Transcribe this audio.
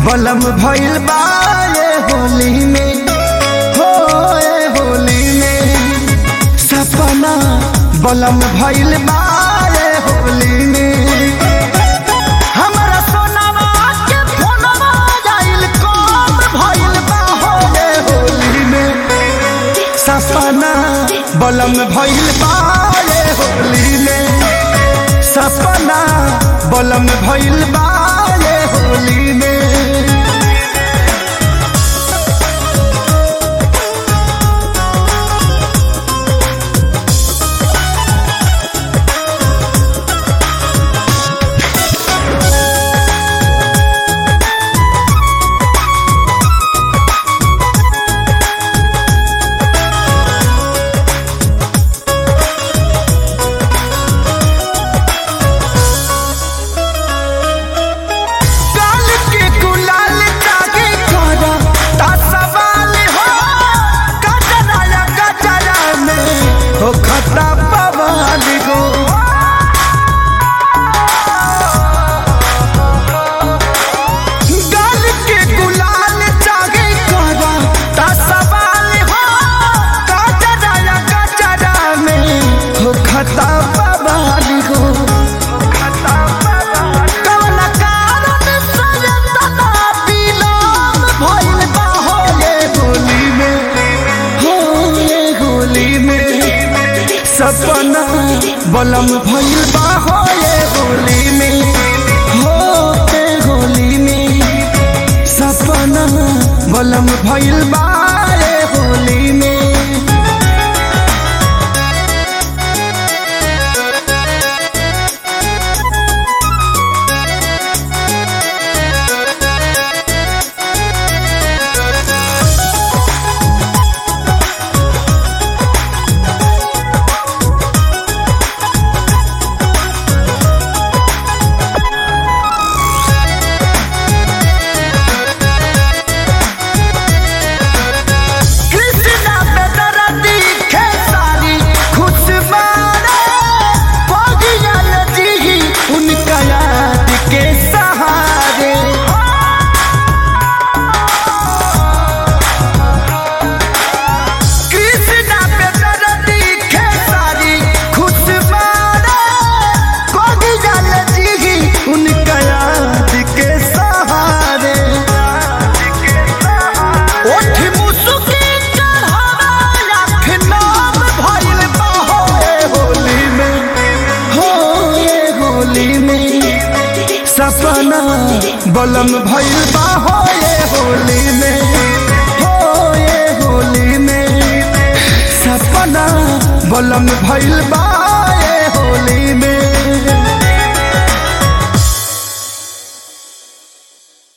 बलम भइल बा ये होली में हो ये होली में सपना बलम भइल बा ये होली में हमरा सोनावा के फोनवा आइल कम भइल बा हो ये होली में सपना बलम भइल बा ये होली में सपना बलम भइल बा ये होली में काल के गुलाल जागे करा ता सवाल हो गजरा या गजरा में हो खतरा पवाल गो गाल के गुलाल जागे करा ता सवाल हो गजरा या गजरा में हो खतरा पवाल गो कवन कारण सजतना दिलम भइल बा हो ये होली में हो ये होली में सपना बलम भइल बा हो ये होली में हो ये होली में सपना बलम भइल बा ये होली में कृष्णा पे दरदी खेसारी खुशबारे पगिया नदी उनका याद के सहारे कृष्णा पे दरदी खेसारी खुशबारे पगिया नदी उनका याद के सहारे ओठ मुसुकी चढ़ावा लाख नाम भइल बा हो ये होली में हो ये होली में सपना बलम भइल बा हो ये होली में हो ये होली में सपना बलम भइल बा ये होली में